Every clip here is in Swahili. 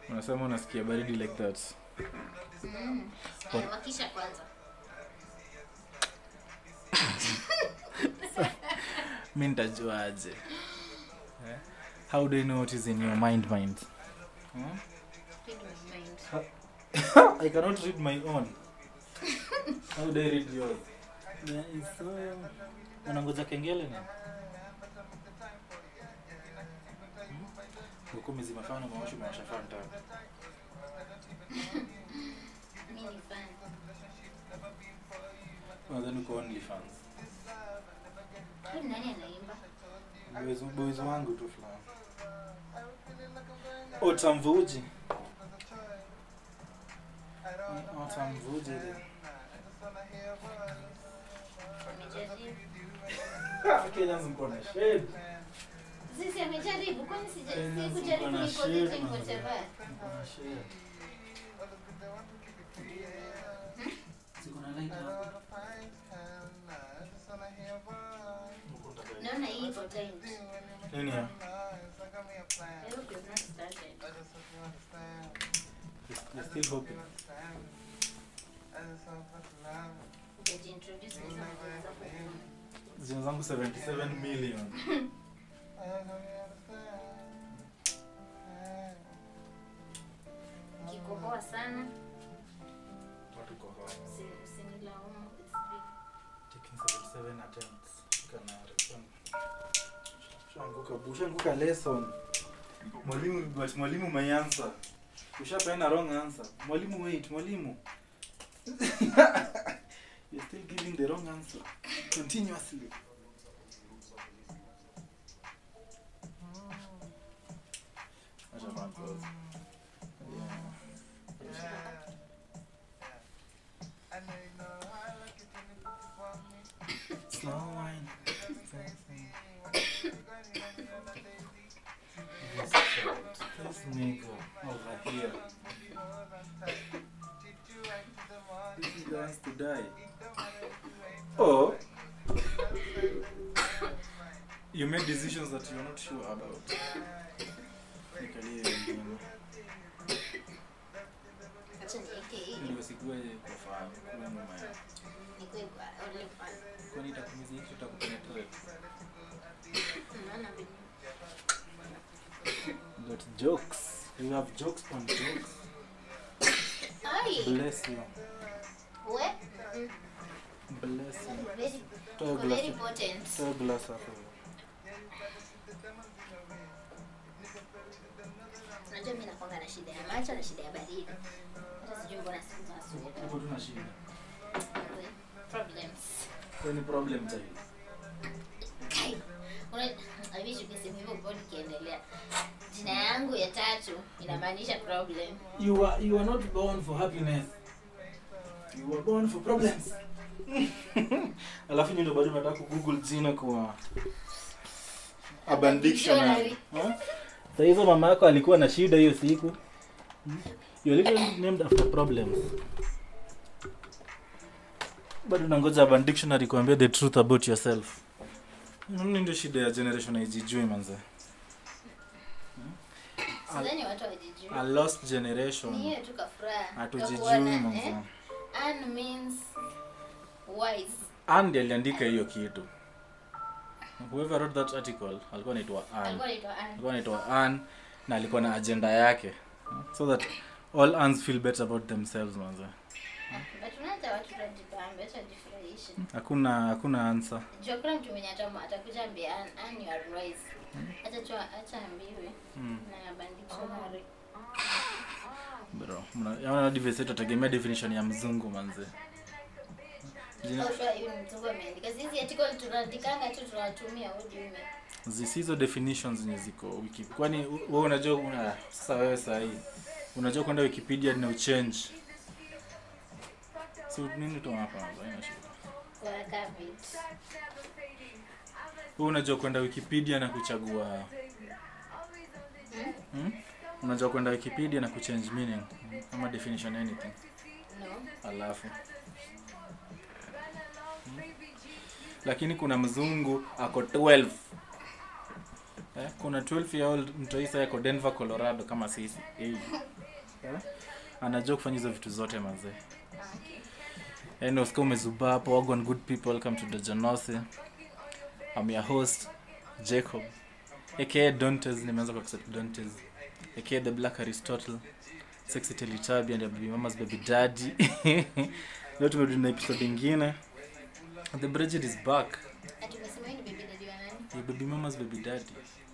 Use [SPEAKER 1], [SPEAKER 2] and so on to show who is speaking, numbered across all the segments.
[SPEAKER 1] unasema unasikia baridi like that
[SPEAKER 2] Mm.
[SPEAKER 1] Kwa-
[SPEAKER 2] Aya, wakisha kwanza
[SPEAKER 1] mi nitajuaje eh? how do you know what is in your mind mind hmm?
[SPEAKER 2] Read my mind.
[SPEAKER 1] i cannot read my own how do i read yours There is so... unangoja kengele ni ukumi zimefana maosho maosha fanta
[SPEAKER 2] Mi ni fan.
[SPEAKER 1] nadhani uko only fans
[SPEAKER 2] Huyu nani anaimba
[SPEAKER 1] boys, boys wangu tu fulani otamvuji otamvuji
[SPEAKER 2] amejaribu
[SPEAKER 1] Kenya mko na shade
[SPEAKER 2] sisi amejaribu kwani sija-
[SPEAKER 1] Tena
[SPEAKER 2] sikujaribu
[SPEAKER 1] ziko na
[SPEAKER 2] niko
[SPEAKER 1] shade,
[SPEAKER 2] vijay
[SPEAKER 1] manze.
[SPEAKER 2] whatever.
[SPEAKER 1] Mko na shade. Ziko na light hapa.
[SPEAKER 2] naona hii iko timed.
[SPEAKER 1] Nini ya?
[SPEAKER 2] I hope you've not started.
[SPEAKER 1] You're still hoping.
[SPEAKER 2] Hujajiintroduce na hizo majina zako.
[SPEAKER 1] Zina zangu 77 million.
[SPEAKER 2] Ukikohoa sana
[SPEAKER 1] Watu kwa hao.
[SPEAKER 2] usi- usinilaumu. It's big.
[SPEAKER 1] Taking 77 attempts. Shika na response. Shanguka, ushanguka lesson. Mwalimu, but mwalimu my answer. Ushapeana wrong answer. Mwalimu wait, mwalimu. You're still giving the wrong answer continuously. Acha makosa. Yeah. Slow wine. This shit. This nigga over here. This nigga wants to die. Or you make decisions that you're not sure about. Nikalie wengine.
[SPEAKER 2] Acha niweke hii.
[SPEAKER 1] Ndio sikuwe kwa fahamu, kuwe nyuma yako.
[SPEAKER 2] Nikuwe kwa only fan.
[SPEAKER 1] Kwani itakumiza hicho itakupenetrate.
[SPEAKER 2] Unaona venye-
[SPEAKER 1] Got jokes. You have jokes on jokes.
[SPEAKER 2] Ai,
[SPEAKER 1] Bless you.
[SPEAKER 2] we- mm,
[SPEAKER 1] Bless you.
[SPEAKER 2] very-
[SPEAKER 1] Toa
[SPEAKER 2] uko
[SPEAKER 1] glass.
[SPEAKER 2] very potent.
[SPEAKER 1] Toa glass hapo.
[SPEAKER 2] Unajua mi nakwanga na shida ya macho na shida ya baridi. Hata sijui mbona siku za asubuhi.
[SPEAKER 1] Hapo tuna shida.
[SPEAKER 2] Problems.
[SPEAKER 1] Any problem child?
[SPEAKER 2] Kai, una- I wish ungesema hivyo before nikiendelea. Jina yangu ya tatu inamaanisha problem.
[SPEAKER 1] You are you are not born for happiness. You were born for problems. Alafu nyinyi ndio bado nataka kugoogle jina kwa Urban Dictionary. Huh? Sasa hizo mama yako alikuwa na shida hiyo siku. You literally named after problems. Bado nangoja Urban Dictionary kuambia the truth about yourself. Nini ndio shida ya generation haijijui manze?
[SPEAKER 2] Sidhani watu hawajijui.
[SPEAKER 1] A lost
[SPEAKER 2] Ni
[SPEAKER 1] generation.
[SPEAKER 2] hiyo tu kafuraha.
[SPEAKER 1] Hatujijui
[SPEAKER 2] Kakuona,
[SPEAKER 1] manze.
[SPEAKER 2] eh? Ann means wise.
[SPEAKER 1] Andy aliandika hiyo kitu whoever wrote that article alikuwa anaitwa Ann
[SPEAKER 2] Alikuwa anaitwa Ann.
[SPEAKER 1] alikuwa anaitwa Ann na alikuwa na agenda yake so that all Anns feel better about themselves manze
[SPEAKER 2] But unaacha watu wajibambe, acha wajifurahishe.
[SPEAKER 1] hakuna hakuna answer
[SPEAKER 2] Jua kuna mtu mwenye ata- atakuja ambia Ann, Ann you are wise. Acha tu acha ambiwe
[SPEAKER 1] mm.
[SPEAKER 2] na Urban Dictionary.
[SPEAKER 1] bro mna- yaani device yetu atagemea definition ya mzungu manze Jina-
[SPEAKER 2] How sure you ni mzungu ameandika. Sisi article tunaandikanga tu tunatumia what do you mean?
[SPEAKER 1] zisi hizo definitions zenye ziko wiki kwani u- wewe unajua una sasa wewe sahii unajua kwenda wikipedia na uchange so nini tu hapa haina shida
[SPEAKER 2] Kwa Cambridge.
[SPEAKER 1] Wewe unajua kwenda Wikipedia na kuchagua hmm? Unajua kwenda Wikipedia na kuchange meaning hmm? ama definition anything.
[SPEAKER 2] No.
[SPEAKER 1] Alafu hmm? Lakini kuna mzungu ako 12 eh, kuna 12 year old mtoisa yako denver colorado kama sisi hey. eh? anajua kufanya hizo vitu zote mazee
[SPEAKER 2] Ah, okay.
[SPEAKER 1] yani usika umezubaa hapo wagon good people welcome to dojanose I'm your host jacob aka dontes nimeanza kwa accept dontes aka the black aristotle sexy telitabi and your baby mama's baby daddy leo tumerudi na episode ingine the bridget is back
[SPEAKER 2] Ati umesema hii ni baby daddy wa nani?
[SPEAKER 1] your baby mama's baby daddy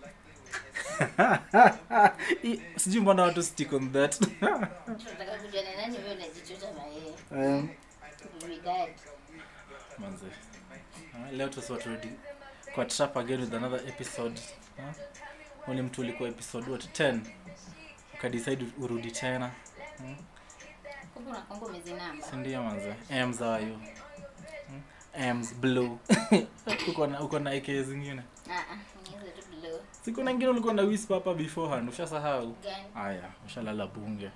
[SPEAKER 1] I- sijui mbona watu stick on that
[SPEAKER 2] Tunataka kujua ni nani wewe unajichota na yeye.
[SPEAKER 1] um,
[SPEAKER 2] Baby daddy.
[SPEAKER 1] manze Ah, leo tusa turudi kwa trap again with another episode Ah, ule mtu ulikuwa episode what 10 ukadecide urudi tena
[SPEAKER 2] Kumbe unakwanga umezinamba.
[SPEAKER 1] sindio manze ams ayo ams blue uko na uko na aka zingine
[SPEAKER 2] Ah ah, niweze tu blow.
[SPEAKER 1] siku na ingine ulikuwa na whisper hapa beforehand ushasahau
[SPEAKER 2] Gani?
[SPEAKER 1] aya ushalala bunge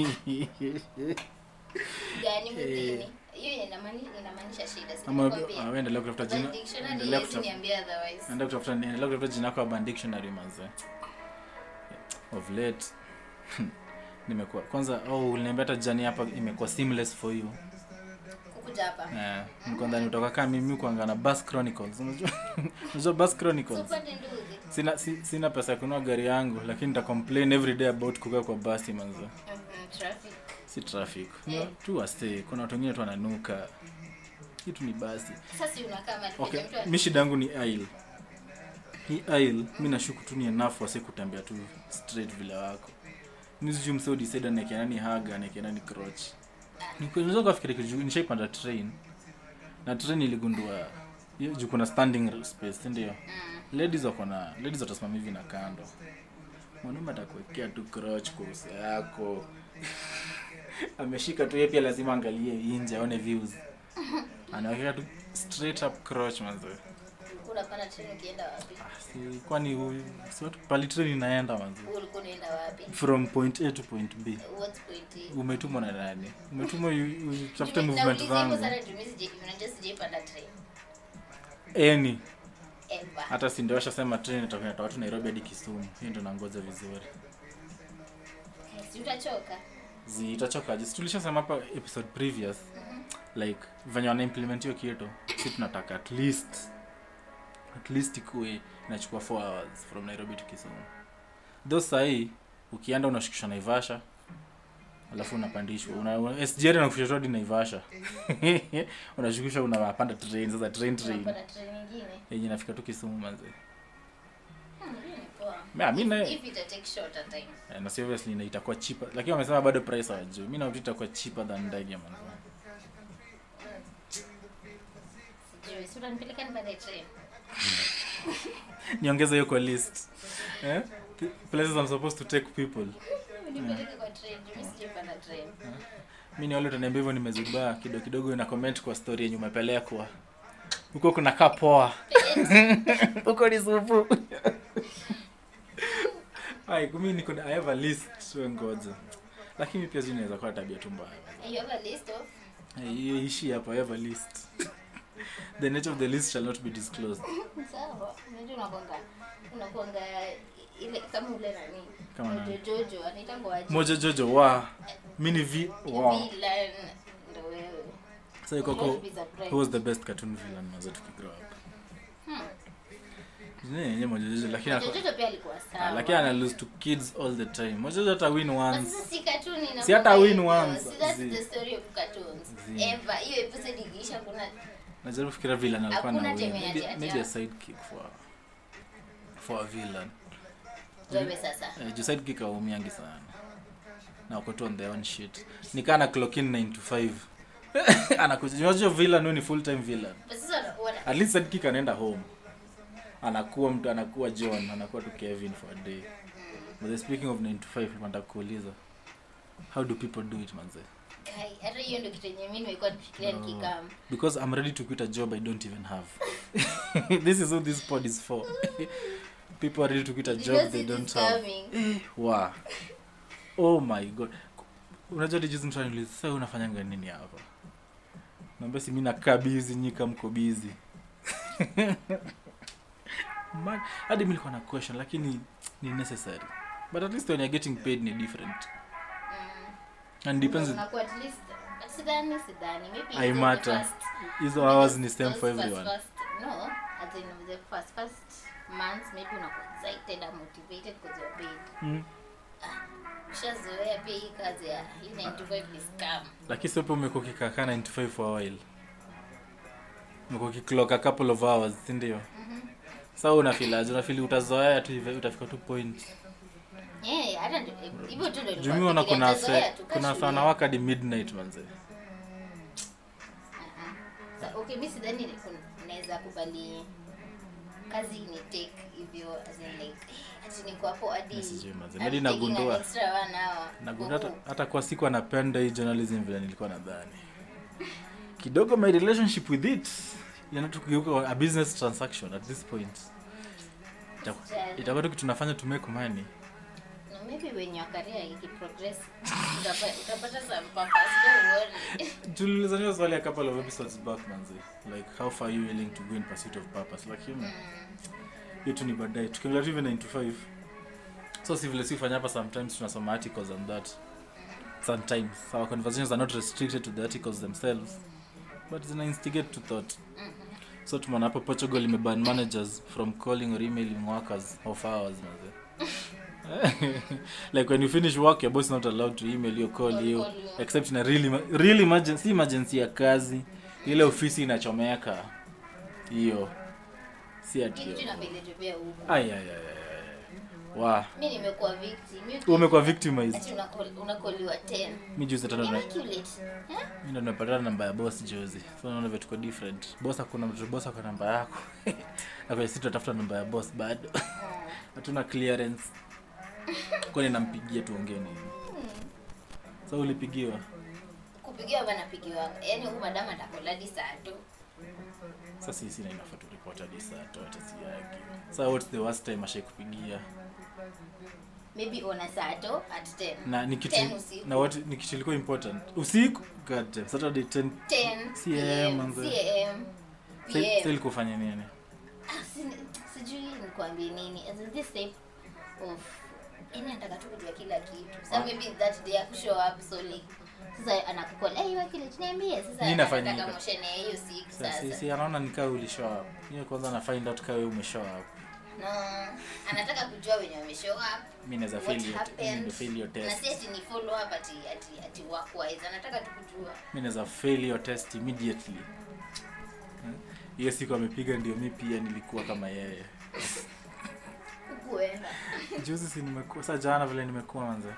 [SPEAKER 2] Gani mwilini? Hiyo inamaanisha inamaanisha shida. Si
[SPEAKER 1] ama
[SPEAKER 2] nikwambia.
[SPEAKER 1] ah, endelea kutafuta jina
[SPEAKER 2] Urban Dictionary
[SPEAKER 1] endelea
[SPEAKER 2] haiwezi
[SPEAKER 1] kutafuta
[SPEAKER 2] niambia otherwise.
[SPEAKER 1] Naenda kutafuta endelea kutafuta jina lako Urban Dictionary manze. Of late nimekuwa kwanza oh uliniambia hata jani hapa imekuwa seamless for you.
[SPEAKER 2] Kukuja hapa.
[SPEAKER 1] Eh, niko ndani kutoka kama mimi kuanga na Bus Chronicles. Unajua? Unajua Bus Chronicles?
[SPEAKER 2] Supande nduzi.
[SPEAKER 1] Sina si, sina pesa ya kununua gari yangu lakini nita complain every day about kukaa kwa basi manze.
[SPEAKER 2] Mhm, Traffic.
[SPEAKER 1] Si traffic.
[SPEAKER 2] Eh.
[SPEAKER 1] No, tu wase kuna watu wengine tu wananuka. Kitu ni basi.
[SPEAKER 2] Sasa unakaa mahali
[SPEAKER 1] Okay,
[SPEAKER 2] penye mtu
[SPEAKER 1] mi shida yangu ni aisle. Hii aisle mi nashuku tu ni enough wase kutembea tu straight vile wako. Mi sijui msee udecide anaekea nani haga anaekea nani crotch. Ni kweli unaweza kufikiri kitu nishaipanda train. Na train iligundua hiyo juu kuna standing space, si ndio?
[SPEAKER 2] Mm.
[SPEAKER 1] Ladies wako na ladies watasimama hivi na kando. Mwanaume atakuwekea tu crotch kwa uso yako. Ameshika tu yeye pia lazima angalie nje aone views. Anawekea tu straight up crotch manzo.
[SPEAKER 2] Ulikuwa unapanda treni ukienda wapi?
[SPEAKER 1] Si, kwani huyu si watu pali train inaenda manzi
[SPEAKER 2] Ulikuwa unaenda wapi?
[SPEAKER 1] from point a to point b
[SPEAKER 2] What point? hii?
[SPEAKER 1] umetumwa na nani umetumwa yu- yu- utafute
[SPEAKER 2] Nime-
[SPEAKER 1] movement
[SPEAKER 2] nauliza hivyo
[SPEAKER 1] zangu
[SPEAKER 2] sana juu mimi sijai- unajua sijaipanda train.
[SPEAKER 1] eni
[SPEAKER 2] Ever.
[SPEAKER 1] hata si ndio washasema train itakuwa inatoka watu nairobi hadi kisumu hiyo ndio nangoja vizuri
[SPEAKER 2] Si utachoka?
[SPEAKER 1] zitachokaje si tulishasema hapa episode previous like venye wana implement hiyo kitu si tunataka at least at least ikuwe inachukua 4 hours from nairobi to kisumu tho sahii ukienda unashukishwa naivasha alafu unapandishwa una, una, sgr nakufikisha hadi naivasha unashukishwa unapanda train sasa train train
[SPEAKER 2] Unapanda train nyingine?
[SPEAKER 1] yenye inafika tu kisumu manze
[SPEAKER 2] Hmm, hiyo ni poa.
[SPEAKER 1] Yeah, mi na-
[SPEAKER 2] If ita take shorter time.
[SPEAKER 1] Eh, na si obviously na itakuwa cheaper lakini wamesema bado price hawajui mi nafikiri itakuwa cheaper than ndege manze
[SPEAKER 2] Sijui, si utanipeleka nipande train?
[SPEAKER 1] niongeze hiyo kwa list eh? P- places I'm supposed to take people
[SPEAKER 2] Unipeleke kwa train, juu mimi sijaipanda train.
[SPEAKER 1] mi ni wale utaniambia hivyo nimezubaa kidogo kidogo ina comment kwa story yenye umepelekwa huko kuna kaa poa huko ni supu ai kumi niko na- I have a list so ngoja lakini pia sijui inaweza kuwa tabia tu mbaya
[SPEAKER 2] You have a list of
[SPEAKER 1] Eh, hiyo ishi hapo I have a list the nature of the list shall not be disclosed
[SPEAKER 2] sawa. Unajua unakwanga unakwanga ile kama ule nani
[SPEAKER 1] Kama nani?
[SPEAKER 2] Mojo Jojo anaitangwa aje?
[SPEAKER 1] moja jojo wa mi ni v wa
[SPEAKER 2] Villain ndo wewe.
[SPEAKER 1] so
[SPEAKER 2] Not
[SPEAKER 1] ikoko
[SPEAKER 2] be surprised.
[SPEAKER 1] who was the best cartoon villain mazo tukigrow up
[SPEAKER 2] Hmm.
[SPEAKER 1] Jina yenyewe moja jojo lakini
[SPEAKER 2] Mojo
[SPEAKER 1] ako-
[SPEAKER 2] Jojo pia alikuwa
[SPEAKER 1] Ah,
[SPEAKER 2] sawa.
[SPEAKER 1] lakini ana lose to kids all the time moja hata win
[SPEAKER 2] But
[SPEAKER 1] once
[SPEAKER 2] sasa si cartoon ina
[SPEAKER 1] Si hata
[SPEAKER 2] mambo
[SPEAKER 1] win
[SPEAKER 2] hivyo.
[SPEAKER 1] once,
[SPEAKER 2] Si that's
[SPEAKER 1] zi.
[SPEAKER 2] the story of cartoons.
[SPEAKER 1] Zi.
[SPEAKER 2] Ever. Hiyo episode ikiisha kuna
[SPEAKER 1] najaribu kufikiria villain alikuwa na
[SPEAKER 2] Hakuna
[SPEAKER 1] win
[SPEAKER 2] time ya
[SPEAKER 1] maybe,
[SPEAKER 2] ati-
[SPEAKER 1] maybe a sidekick for for a villain
[SPEAKER 2] wewe sasa.
[SPEAKER 1] eh, juu sidekick aumiangi sana na wako tu on their own shit nikaa na clock in 9 to 5 anakuja unajua villain huyu ni full time villain
[SPEAKER 2] But sasa wana- wana-
[SPEAKER 1] at least sidekick anaenda home anakuwa mtu anakuwa john anakuwa tu kevin for a day but then speaking of 9 to 5 nataka kuuliza how do people do it manze
[SPEAKER 2] Kai, hata hiyo ndio kitu yenye mimi nimekuwa nikifikiria
[SPEAKER 1] No.
[SPEAKER 2] nikikam.
[SPEAKER 1] because i'm ready to quit a job i don't even have this is what this pod is for people are ready to quit a
[SPEAKER 2] Did
[SPEAKER 1] job
[SPEAKER 2] you
[SPEAKER 1] they
[SPEAKER 2] see
[SPEAKER 1] don't
[SPEAKER 2] this
[SPEAKER 1] have
[SPEAKER 2] coming?
[SPEAKER 1] wow oh my god unajua tijuzi mtu ananiuliza sasa wewe unafanyanga nini hapa naambia si mi nakaa bizi nyika mko bizi Ma- hadi mi nilikuwa na question lakini ni necessary but at least when you're getting paid ni different
[SPEAKER 2] Mm.
[SPEAKER 1] and depends
[SPEAKER 2] Unakuwa at least but sidhani sidhani maybe
[SPEAKER 1] I
[SPEAKER 2] hizo the
[SPEAKER 1] matter.
[SPEAKER 2] first-
[SPEAKER 1] hizo
[SPEAKER 2] maybe
[SPEAKER 1] hours
[SPEAKER 2] those-
[SPEAKER 1] ni same
[SPEAKER 2] those
[SPEAKER 1] for
[SPEAKER 2] first-
[SPEAKER 1] everyone
[SPEAKER 2] first- no as in the first first months maybe unakuwa excited and motivated because you're paid
[SPEAKER 1] mm.
[SPEAKER 2] ushazoea pia hii kazi ya hii 9 to 5 ni scam
[SPEAKER 1] lakini sio umekuwa ukikakaa 95 for a while umekuwa ukiclock a couple of hours si ndio sa unafilaje unafili utazoea tu hivyo utafika tu point
[SPEAKER 2] yeah hata ndio- hivyo tu ndio nilikuwa
[SPEAKER 1] jumiona
[SPEAKER 2] nafikiria,
[SPEAKER 1] kuna
[SPEAKER 2] nitazoea
[SPEAKER 1] se,
[SPEAKER 2] tu,
[SPEAKER 1] kuna
[SPEAKER 2] kashughuli.
[SPEAKER 1] sana waka hadi midnight manze
[SPEAKER 2] Sa- okay mi sidhani ni- kun- naweza kubali kazi ni take hivyo as in like ati niko hapo hadi
[SPEAKER 1] Mi sijui manze.
[SPEAKER 2] I'm
[SPEAKER 1] Maybe
[SPEAKER 2] taking an
[SPEAKER 1] nagundua.
[SPEAKER 2] extra one hour.
[SPEAKER 1] Nagundua hata,
[SPEAKER 2] Huku.
[SPEAKER 1] hata kwa siku anapenda hii journalism vile nilikuwa nadhani kidogo my relationship with it yana tu kugeuka a business transaction at this point Itaku-
[SPEAKER 2] Sijali.
[SPEAKER 1] itakuwa tu kitu tunafanya to make money
[SPEAKER 2] No, maybe when your career ikiprogress utapa- utapata some purpose, don't worry.
[SPEAKER 1] tulilizaniwa swali a couple of episodes back manze like how far are you willing to go in pursuit of purpose lakini
[SPEAKER 2] Mm.
[SPEAKER 1] hiyo tu ni baadaye tukiangalia tu hivi 9 to 5 so si vile sifanya hapa sometimes tunasoma articles and that sometimes our conversations are not restricted to the articles themselves but zina instigate to thought so tumeona hapo portugal imeban managers from calling or emailing workers of hours manze like when you finish work your boss is not allowed to email you or call you
[SPEAKER 2] Call you.
[SPEAKER 1] except in a really, ma- really emergency emergency ya kazi ile ofisi inachomeka hiyo si ati
[SPEAKER 2] Kitu
[SPEAKER 1] hiyo.
[SPEAKER 2] inapelekea pia huku.
[SPEAKER 1] Ai, ai, ai, ai, ai. wa
[SPEAKER 2] mi nimekuwa victim. Mi-
[SPEAKER 1] umekuwa victimized
[SPEAKER 2] ati unakol- unakoliwa 10.
[SPEAKER 1] mi juzi tena na-
[SPEAKER 2] Immaculate. Eh?
[SPEAKER 1] mi ndo nimepatana namba ya boss juzi so naona vile tuko different boss akuna mtu boss ako namba yako na kwenye sisi tunatafuta namba ya boss bado hatuna clearance kwani nampigia tuongee nini so ulipigiwa
[SPEAKER 2] kupigiwa banapigiwa yani huyu madama atakoladi saa tu
[SPEAKER 1] sasa sisi na inafaa turipoti hadi saa tu hata si yake sa what's the worst time ashaikupigia
[SPEAKER 2] maybe ona saa tu at 10
[SPEAKER 1] na ni kitu
[SPEAKER 2] 10 usiku.
[SPEAKER 1] na what ni kitu ilikuwa important usiku god damn, saturday 10
[SPEAKER 2] 10
[SPEAKER 1] CM,
[SPEAKER 2] PM,
[SPEAKER 1] manze.
[SPEAKER 2] CM,
[SPEAKER 1] sa
[SPEAKER 2] PM.
[SPEAKER 1] ilikuwa fanya nini
[SPEAKER 2] Ah, si- sijui nikuambie nini as in this type of yani anataka tu kujua kila kitu sa
[SPEAKER 1] Ah.
[SPEAKER 2] maybe that day akushow up so like sasa anakukola hey, wakili tuniambie sasa
[SPEAKER 1] Nini inafanyika?
[SPEAKER 2] anataka moshene ya hiyo siku
[SPEAKER 1] Sa- si,
[SPEAKER 2] sasa
[SPEAKER 1] si anaona nikaa ulishow up hiyo kwanza na find out kawe umeshow up
[SPEAKER 2] no anataka kujua wenye wameshow up
[SPEAKER 1] mi naweza
[SPEAKER 2] what
[SPEAKER 1] fail your te- mi
[SPEAKER 2] happened
[SPEAKER 1] ndo fail your
[SPEAKER 2] na
[SPEAKER 1] test
[SPEAKER 2] si ati ni follow up ati ati ati workwise anataka tu kujua
[SPEAKER 1] mi naweza fail your test immediately Eh? hiyo siku amepiga ndio mi pia nilikuwa kama yeye
[SPEAKER 2] kukuenda
[SPEAKER 1] juzi si nimekuwa sa jana vile nimekuwa manze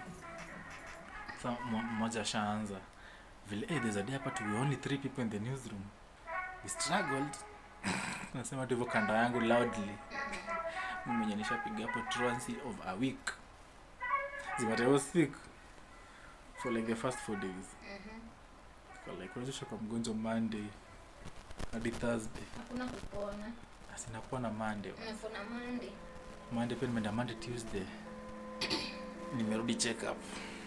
[SPEAKER 1] sa mo- mmoja ashaanza vile hey, there's a day hapa to be only three people in the newsroom we struggled nasema tu hivyo kando yangu loudly mi mwenye nishapiga hapo truancy of a week but I was sick for like the first four days Kwa like unajua kwa mgonjwa monday hadi thursday
[SPEAKER 2] hakuna kupona
[SPEAKER 1] asinakuwa na monday
[SPEAKER 2] unafuna mande
[SPEAKER 1] monday pia nimeenda monday tuesday nimerudi check up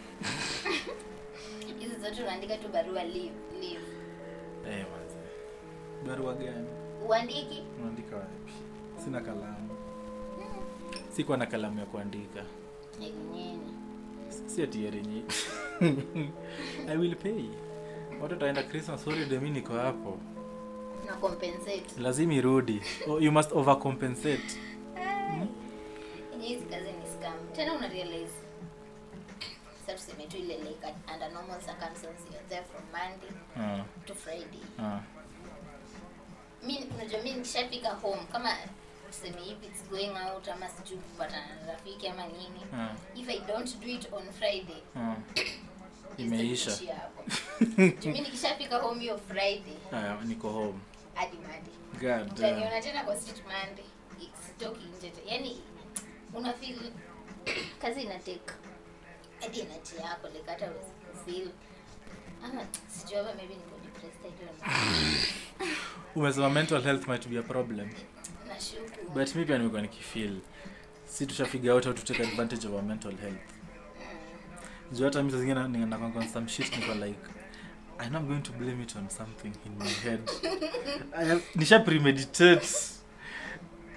[SPEAKER 2] hizi zote unaandika tu barua leave leave
[SPEAKER 1] Eh, manze. barua gani
[SPEAKER 2] uandiki
[SPEAKER 1] unaandika wapi sina kalamu sikuwa na kalamu ya kuandika
[SPEAKER 2] nyinyi
[SPEAKER 1] si ati yarenye i will pay watu taenda christmas holiday mi niko hapo
[SPEAKER 2] na compensate
[SPEAKER 1] lazima irudi oh, you must overcompensate
[SPEAKER 2] yenye hizi kazi ni scam tena una realize sasa tuseme tu ile like under normal circumstances you're there from monday
[SPEAKER 1] Ah,
[SPEAKER 2] to friday
[SPEAKER 1] ah.
[SPEAKER 2] mi unajua mi nikishafika home kama tuseme if it's going out ama sijui kupatana na rafiki ama nini
[SPEAKER 1] Ah,
[SPEAKER 2] if i don't do it on friday
[SPEAKER 1] ah. Imeisha.
[SPEAKER 2] itaishia hapo Juu mi nikishafika home hiyo friday
[SPEAKER 1] Aya, niko home
[SPEAKER 2] hadi monday
[SPEAKER 1] God damn.
[SPEAKER 2] utaniona tena kwa street monday sitoki nje te- yani una feel kazi ina take hadi energy yako like hata feel ama sijui hapa maybe niko depressed I don't know.
[SPEAKER 1] umesema mental health might be a problem
[SPEAKER 2] nashuku
[SPEAKER 1] but mi pia nimekuwa nikifeel si tushafiga out how to take advantage of our mental health juu hata mi saa zingine ni- nakwanga on some shit niko like i know i'm going to blame it on something in my head I have, nisha premeditate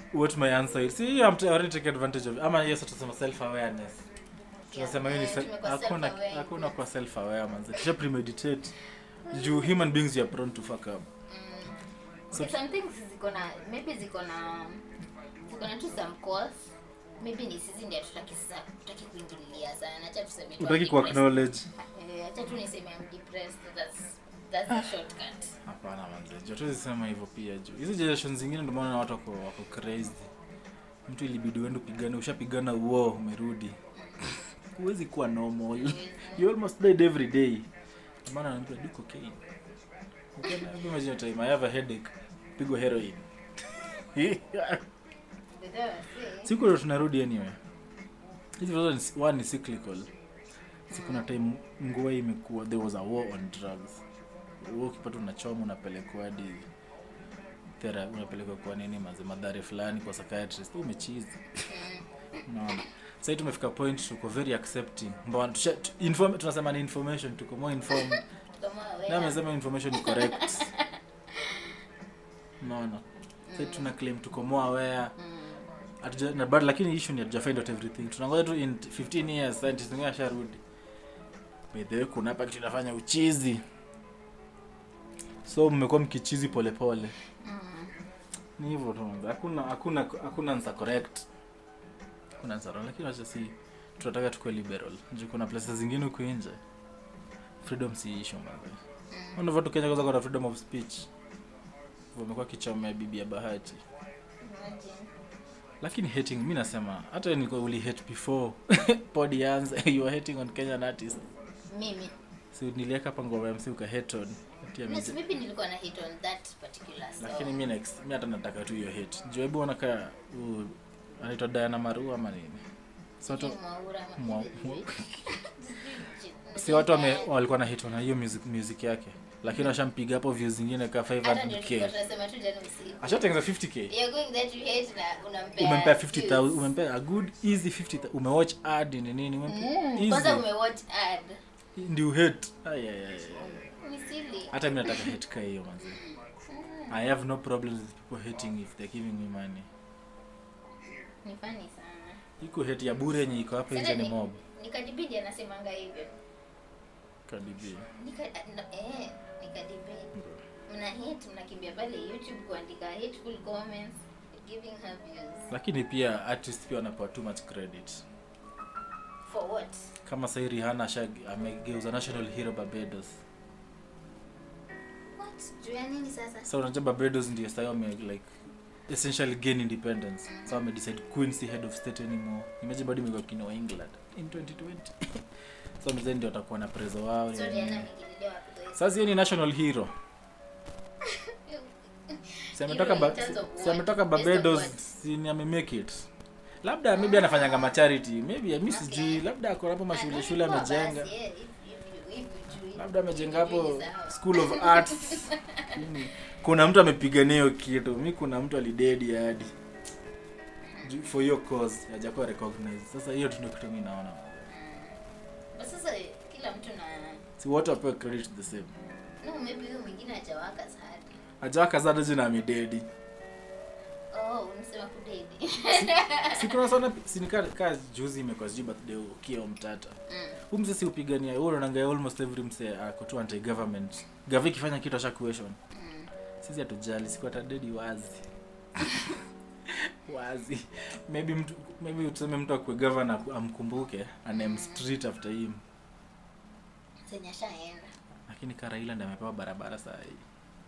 [SPEAKER 1] what my answer is see i'm t- already take advantage of ama yes tutasema self awareness tunasema hiyo ni
[SPEAKER 2] Eh,
[SPEAKER 1] se-
[SPEAKER 2] tumekuwa
[SPEAKER 1] hakuna
[SPEAKER 2] self-aware.
[SPEAKER 1] hakuna kwa self aware manze tusha premeditate juu human beings are prone to fuck up So-
[SPEAKER 2] Okay, some things ziko na maybe ziko na ziko na tu some cause maybe ni sisi ndio tutaki sasa tutaki kuingililia sana acha tuseme tu
[SPEAKER 1] utaki
[SPEAKER 2] I'm
[SPEAKER 1] ku
[SPEAKER 2] depressed.
[SPEAKER 1] acknowledge
[SPEAKER 2] Eh, acha tu niseme I'm depressed that's that's the shortcut
[SPEAKER 1] hapana manze juu hatuwezi sema hivyo pia juu hizi generation zingine ndio maana watu wako wako crazy mtu ilibidi uende upigane ushapigana uo umerudi huwezi kuwa normal you almost died every day Ndio maana anaambia do cocaine Ukienda- hebu imagine a time i have a headache pigwa heroin
[SPEAKER 2] But then I say,
[SPEAKER 1] siku ndo tunarudi anyway hizi vitu ni- one ni cyclical siku na time ngua imekuwa there was a war on drugs huo ukipata unachoma unapelekwa hadi thera unapelekwa kwa nini maze madhari fulani kwa psychiatrist umechizi unaona sahii tumefika point tuko very accepting mbona tusha- tu- inform, tunasema ni information tuko more informed
[SPEAKER 2] kama wewe
[SPEAKER 1] na amesema information ni correct unaona sahii tuna claim tuko more aware Hatuja- na bado lakini issue ni hatuja find out everything tunangoja tu in 15 years scientists wengine asharudi by the way kuna hapa kitu inafanya uchizi so mmekuwa mkichizi polepole ni hivyo tu manze. hakuna hakuna hakuna answer correct hakuna answer wrong lakini wacha si tunataka tukue liberal juu kuna places zingine huku nje freedom si issue manze unavyo tu Kenya kwanza kuna freedom of speech wamekuwa kichomea bibi ya bahati
[SPEAKER 2] Imagine.
[SPEAKER 1] lakini hating mi nasema hata nilikuwa uli hate before pod ianze you were hating on kenyan artist
[SPEAKER 2] mimi
[SPEAKER 1] si niliweka hapa ngoma ya msi uka hate on ati ya
[SPEAKER 2] Yes,
[SPEAKER 1] mije-
[SPEAKER 2] maybe nilikuwa na hit on that particular song.
[SPEAKER 1] lakini mi next mi hata nataka tu hiyo hate juu hebu onaka anaitwa Diana Maru ama nini si watu
[SPEAKER 2] Sijui Mwaura ama-
[SPEAKER 1] Mwa-
[SPEAKER 2] sijui.
[SPEAKER 1] si watu wame, walikuwa na hate on hiyo music, music yake lakini washampiga hapo views zingine ka
[SPEAKER 2] Hata ndio tulikuwa
[SPEAKER 1] 500k
[SPEAKER 2] tunasema tu jana usiku.
[SPEAKER 1] ashatengeza 50k
[SPEAKER 2] You're going there to hate na unampea
[SPEAKER 1] umempea
[SPEAKER 2] views.
[SPEAKER 1] 50000 umempea a good easy 50 umewatch ad ni nini umempea
[SPEAKER 2] Mm, kwanza
[SPEAKER 1] easy
[SPEAKER 2] umewatch ad.
[SPEAKER 1] ndio hate ay ay ay
[SPEAKER 2] Ni silly.
[SPEAKER 1] hata mi nataka hate ka hiyo manzi i have no problems with people hating if they're giving me money
[SPEAKER 2] Ni funny sana.
[SPEAKER 1] iko hate ya bure yenye iko hapa nje ni mob
[SPEAKER 2] nikadibidi anasemanga hivyo
[SPEAKER 1] kadibia
[SPEAKER 2] Nika, no, eh, nikadibidi mna hate mnakimbia pale youtube kuandika hateful comments giving her views
[SPEAKER 1] lakini pia artist pia wanapewa too much credit
[SPEAKER 2] for what
[SPEAKER 1] kama sahii Rihanna asha amegeuza national hero Barbados
[SPEAKER 2] what juu ya nini sasa
[SPEAKER 1] so unajua Barbados ndio sahii wame like essentially gain independence so wame decide queen si head of state anymore imagine bado imekuwa kino England in 2020 so mzee ndio watakuwa na prezo wao
[SPEAKER 2] so
[SPEAKER 1] nini.
[SPEAKER 2] Rihanna amekililia wapi kwa hiyo?
[SPEAKER 1] sasa hiyo ni national hero si ametoka
[SPEAKER 2] Hero
[SPEAKER 1] ba-
[SPEAKER 2] in terms of
[SPEAKER 1] si
[SPEAKER 2] what?
[SPEAKER 1] ametoka
[SPEAKER 2] Based on
[SPEAKER 1] Barbados
[SPEAKER 2] what?
[SPEAKER 1] si ni amemake it labda maybe anafanyanga macharity maybe mi sijui labda ako hapo mashule shule
[SPEAKER 2] Poa
[SPEAKER 1] amejenga
[SPEAKER 2] basi, eh, if- if you- if you do-
[SPEAKER 1] labda amejenga hapo
[SPEAKER 2] you do sawa.
[SPEAKER 1] school of arts Nini? kuna mtu amepigania hiyo kitu mi kuna mtu alidedi hadi Ju- for your cause hajakuwa recognized sasa hiyo tu ndio kitu mi naona
[SPEAKER 2] But sasa kila mtu na
[SPEAKER 1] si wote wapewe credit the same
[SPEAKER 2] no maybe huyo mwingine hajawaka sana
[SPEAKER 1] hajawaka sana jina amededi
[SPEAKER 2] oh unasema kudedi
[SPEAKER 1] si kuna sana sinika kaa juzi imekuwa sijui birthday ukio mtata
[SPEAKER 2] Mm.
[SPEAKER 1] huu mzee si upigania huo unaonanga almost every msee ako tu anti government gavi ikifanya kitu asha question
[SPEAKER 2] Mm.
[SPEAKER 1] sisi hatujali siku atadedi wazi wazi maybe mtu maybe tuseme mtu akue governor amkumbuke anem street after him
[SPEAKER 2] zenye ashaenda
[SPEAKER 1] lakini karaila ndi amepewa barabara saa hii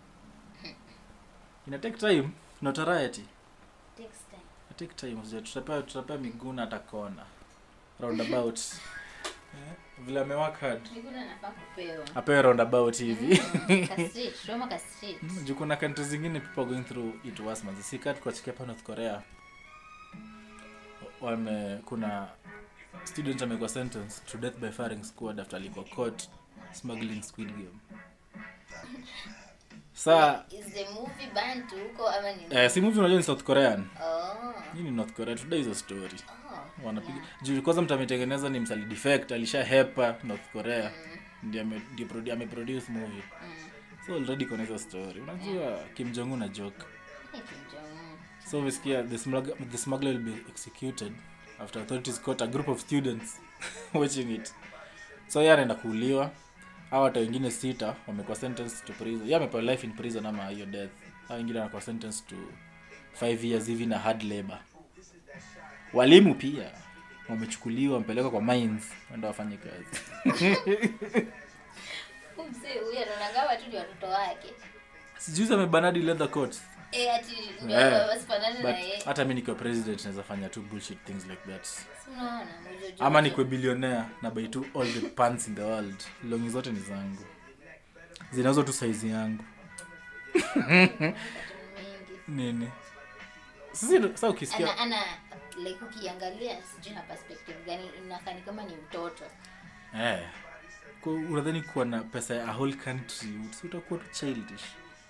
[SPEAKER 1] ina take time not a riot
[SPEAKER 2] takes time
[SPEAKER 1] Ina take time Sija- tutapewa tutapewa miguu na hata kona roundabout Eh, vile amewak hard
[SPEAKER 2] Miguna anafaa kupewa
[SPEAKER 1] apewe roundabout hivi
[SPEAKER 2] Mm, ka street, Roma ka street.
[SPEAKER 1] juu kuna country zingine people are going through it worse manzi si kaa tukachikia hapa north korea wame kuna student amekuwa sentence to death by firing squad after alikuwa caught smuggling squid game saa
[SPEAKER 2] Is the movie banned huko ama ni
[SPEAKER 1] eh, si movie unajua ni south korean
[SPEAKER 2] oh
[SPEAKER 1] hii ni north korea today hizo story
[SPEAKER 2] oh
[SPEAKER 1] wanapiga juu kwanza mtu ametengeneza ni msali defect alisha hepa north korea ndio ame- ndio produ- ameproduce movie
[SPEAKER 2] Mm.
[SPEAKER 1] so already kuna hizo story unajua kim jong un na joke
[SPEAKER 2] Hey, Kim Jong-un.
[SPEAKER 1] so umesikia the smuggler, the smuggler will be executed after authorities caught a group of students watching it so yeye anaenda kuuliwa au hata wengine sita wamekuwa sentenced to prison yeye amepewa life in prison ama hiyo death au wengine wanakuwa sentenced to 5 years hivi na hard labor walimu pia wamechukuliwa wamepelekwa kwa mines wenda wafanye kazi
[SPEAKER 2] msee huyu anaonanga watu ni watoto wake
[SPEAKER 1] sijuzi amebanadi leather coats
[SPEAKER 2] Eh, ati ndio
[SPEAKER 1] Yeah.
[SPEAKER 2] wasifanane na
[SPEAKER 1] but
[SPEAKER 2] yeye
[SPEAKER 1] hata mi nikiwa president naweza fanya tu bullshit things like that
[SPEAKER 2] Si unaona mjojo
[SPEAKER 1] ama nikwe billionaire na buy tu all the pants in the world longi zote ni zangu zinauzwa tu saizi yangu
[SPEAKER 2] mingi
[SPEAKER 1] nini sisi sa ukisikia
[SPEAKER 2] ana ana like ukiangalia sijui na perspective gani inakani kama ni mtoto
[SPEAKER 1] eh, kwa- unadhani kuwa na pesa ya a whole country si utakuwa tu childish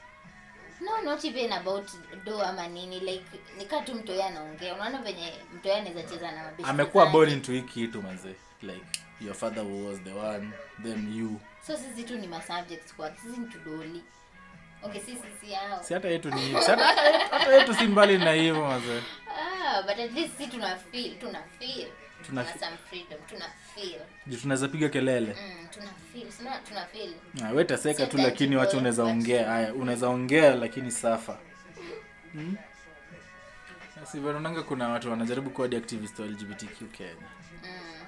[SPEAKER 2] no not even about do ama nini like nikaa tu mtoya anaongea unaona venye mtoya anaweza cheza na mabeshte
[SPEAKER 1] amekuwa
[SPEAKER 2] zake.
[SPEAKER 1] born into hii kitu manze like your father was the one then you
[SPEAKER 2] so sisi tu ni masubjects kwa sisi ni tudoli okay sisi si hao
[SPEAKER 1] si hata yetu ni hivi. Si hata hata yetu si mbali na hivyo manze
[SPEAKER 2] ah but at least si tuna feel tuna feel
[SPEAKER 1] Tuna
[SPEAKER 2] tuna
[SPEAKER 1] fe-
[SPEAKER 2] some freedom tuna feel
[SPEAKER 1] juu tunaweza piga kelele
[SPEAKER 2] mm, tuna feel sina tuna feel
[SPEAKER 1] Ah, we taseka
[SPEAKER 2] Si
[SPEAKER 1] tu lakini
[SPEAKER 2] tangible,
[SPEAKER 1] wacha unaweza
[SPEAKER 2] but-
[SPEAKER 1] ongea haya unaweza ongea lakini safa hmm? sivanonanga kuna watu wanajaribu kuwa activist wa lgbtq kenya
[SPEAKER 2] mm.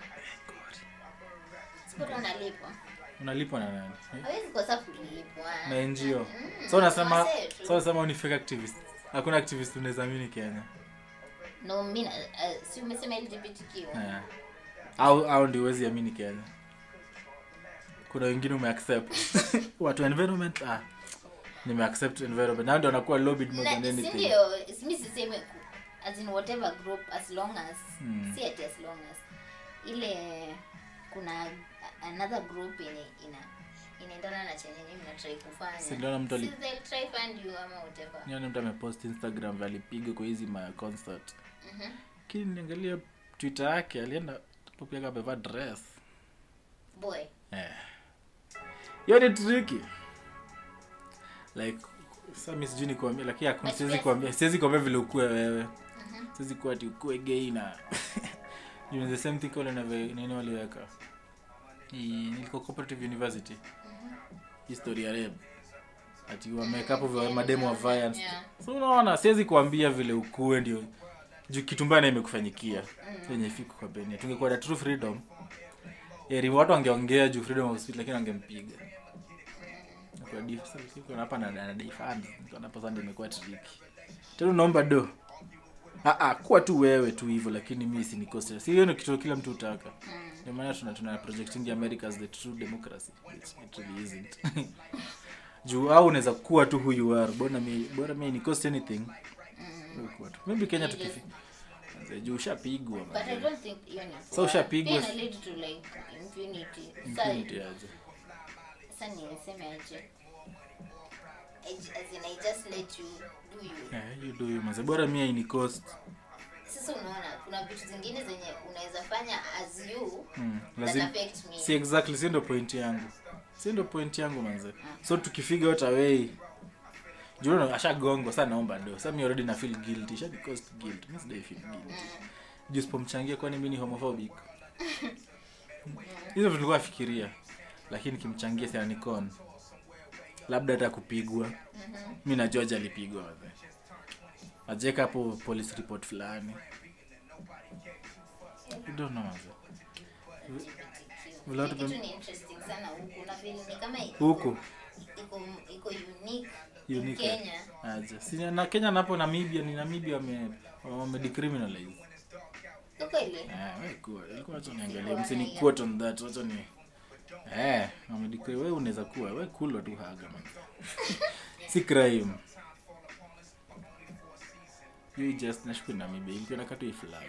[SPEAKER 2] sikuta unalipwa
[SPEAKER 1] unalipwa na nani Eh?
[SPEAKER 2] hawezi kosa kulipwa
[SPEAKER 1] na ngo
[SPEAKER 2] Mm,
[SPEAKER 1] so unasema
[SPEAKER 2] wasee tu.
[SPEAKER 1] so unasema ni fake activist hakuna activist unaweza amini kenya
[SPEAKER 2] no mi na- uh, si umesema lgbtq
[SPEAKER 1] Eh. au au ndio huwezi amini kenya kuna wengine umeaccept watu environment ah nimeaccept environment nao ndio wanakuwa lobbied more than
[SPEAKER 2] Na- si
[SPEAKER 1] anything
[SPEAKER 2] ndio mi siseme ku- as in whatever group as long as
[SPEAKER 1] Mm.
[SPEAKER 2] si ati as long as ile kuna a- another group yenye ina inaendana na chenye nyinyi mnatrai kufanya
[SPEAKER 1] Si ndio na mtu ali-
[SPEAKER 2] Si they'll try fund you ama whatever
[SPEAKER 1] nione mtu amepost instagram vile alipiga kwa hizi ma concert
[SPEAKER 2] Mhm.
[SPEAKER 1] lakini niangalia twitter yake alienda popiaga amevaa dress
[SPEAKER 2] boy
[SPEAKER 1] Eh. hiyo ni tricky like sa mi sijui nikuambia lakini hakuna
[SPEAKER 2] But
[SPEAKER 1] siwezi
[SPEAKER 2] yes.
[SPEAKER 1] kuambia siwezi kuambia vile ukue wewe siwezi kuwa ati ukue gay na you know, the same thing kale na ve- nini waliweka Hii, nilikuwa cooperative university history ya rape ati wameweka hapo vya mademo wa violence
[SPEAKER 2] Yeah.
[SPEAKER 1] so unaona siwezi kuambia vile ukue ndio juu kitu mbaya na imekufanyikia yenye ifiko kwa benia tungekuwa na true freedom eri watu wangeongea juu freedom of speech lakini wangempiga Kwa dif- sasa siko hapa na na defend niko hapa sasa ndio imekuwa tricky tena unaomba do ah ah kuwa tu wewe tu hivyo lakini mimi si nikose si hiyo ni kitu kila mtu utaka ndio maana tuna tuna projecting America as the true democracy which it really isn't juu au unaweza kuwa tu who you are bora mi bora mi ni cost anything Kuwa tu. maybe Kenya
[SPEAKER 2] You
[SPEAKER 1] tukifi juu ushapigwa
[SPEAKER 2] but i
[SPEAKER 1] man.
[SPEAKER 2] don't think hiyo ni
[SPEAKER 1] So
[SPEAKER 2] poa.
[SPEAKER 1] ushapigwa-
[SPEAKER 2] Pia ina lead to like impunity Sa-
[SPEAKER 1] Impunity aje.
[SPEAKER 2] sasa niseme aje I j- as in i just let you do you
[SPEAKER 1] Yeah, you do you manze bora mi ni cost
[SPEAKER 2] sasa unaona kuna vitu zingine zenye unaweza fanya as you
[SPEAKER 1] mm,
[SPEAKER 2] that
[SPEAKER 1] lazima
[SPEAKER 2] affect me
[SPEAKER 1] si exactly si ndo point yangu si ndo point yangu manze so tukifiga out away juno ashagongwa sa naomba do sa mi already na feel guilty sha cost guilt mi sidai feel guilty juu sipomchangia kwani mi ni homophobic hizo vitu nilikuwa nafikiria lakini kimchangia si anikon labda hata kupigwa mi najua je alipigwa manze ajeka hapo police report fulani I don't know manze Without
[SPEAKER 2] Hii kitu
[SPEAKER 1] them-
[SPEAKER 2] ni interesting sana huku na vile ni kama iko-
[SPEAKER 1] huku
[SPEAKER 2] iko iko unique
[SPEAKER 1] Unique.
[SPEAKER 2] Kenya
[SPEAKER 1] aje si na Kenya napo Namibia ni Namibia wame wame decriminalize
[SPEAKER 2] uko ile
[SPEAKER 1] eh wewe kuwa ilikuwa acha niangalie msini quote on that acha ni eh wame decri wewe unaweza kuwa wewe kulwa tu haga man si crime you just nashukuru Namibia ilikuwa nakatu hii flag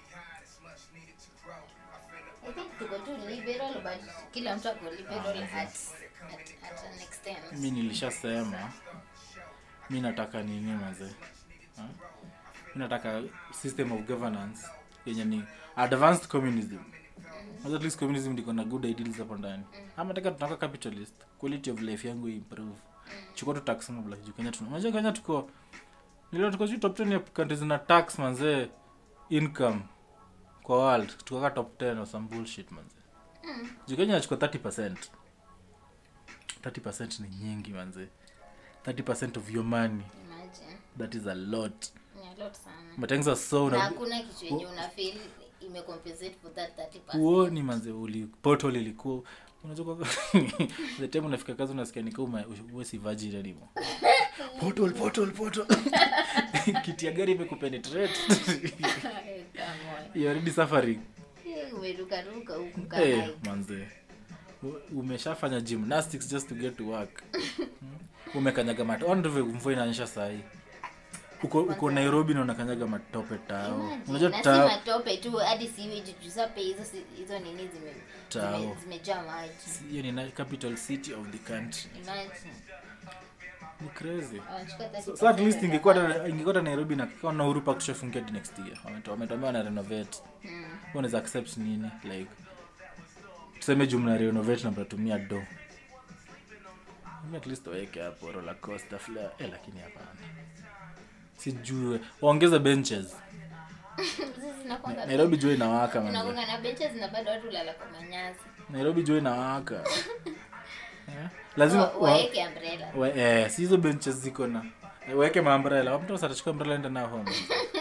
[SPEAKER 2] I think tuko tu liberal but kila mtu ako liberal at, at, at an extent
[SPEAKER 1] mi nilishasema mi nataka nini maze Ha? mi nataka system of governance yenye ni advanced communism Unajua at least communism ndiko na good ideals hapo ndani ama nataka tunaka capitalist quality of life yangu improve chukua tu tax mob like juu Kenya tuna unajua Kenya tuko nilio tuko sijui top 10 ya countries zina tax manze income kwa world tukaka top 10 or some bullshit manze
[SPEAKER 2] Mm.
[SPEAKER 1] juu kenya nachukua 30 30 ni nyingi manze 30 of your money
[SPEAKER 2] Imagine.
[SPEAKER 1] that is a lot
[SPEAKER 2] Ni a lot sana
[SPEAKER 1] matengeneza so
[SPEAKER 2] na
[SPEAKER 1] na
[SPEAKER 2] hakuna kitu yenye una feel imecompensate for that 30%.
[SPEAKER 1] uoni manze uli portal ilikuwa unajua kwa the time unafika kazi unasikia nika uwe si virgin anymore portal portal portal kiti ya gari imekupenetrate
[SPEAKER 2] Come on.
[SPEAKER 1] you already suffering
[SPEAKER 2] Eh, umerukaruka huku
[SPEAKER 1] hey,
[SPEAKER 2] kama
[SPEAKER 1] manze U- umeshafanya gymnastics just to get to work Hmm? umekanyaga mat ondve mvua inaonyesha sahii uko, uko nairobi na unakanyaga matope tao unajua
[SPEAKER 2] na si
[SPEAKER 1] tao
[SPEAKER 2] matope tu hadi siweji tusape hizo si- hizo nini zime-
[SPEAKER 1] Tao.
[SPEAKER 2] zime- zimejaa maji
[SPEAKER 1] hiyo ni na- capital city of the country
[SPEAKER 2] Imagine.
[SPEAKER 1] ni crazy
[SPEAKER 2] Wanachukua
[SPEAKER 1] so,
[SPEAKER 2] 30%
[SPEAKER 1] so at least
[SPEAKER 2] ya
[SPEAKER 1] ingekuwa
[SPEAKER 2] maji.
[SPEAKER 1] ta- ingekuwa ta nairobi na kama na uhuru park tushafungia hadi next year Wameto- wametuambia wana renovate
[SPEAKER 2] Mm.
[SPEAKER 1] unaweza accept nini like tuseme jumla renovate na mtatumia do Mimi at least waweke hapo roller coaster flare eh lakini hapana sijue waongeze benches
[SPEAKER 2] Sisi zinakuanga-
[SPEAKER 1] nairobi jua inawaka manze
[SPEAKER 2] zinakuanga na benches na bado watu lala kwa manyasi
[SPEAKER 1] nairobi jua inawaka eh? lazima
[SPEAKER 2] Wa-
[SPEAKER 1] wa-
[SPEAKER 2] waeke umbrella
[SPEAKER 1] wa- eh, si hizo benches ziko na eh, waweke maambrela mtu asatachukua umbrella enda nao home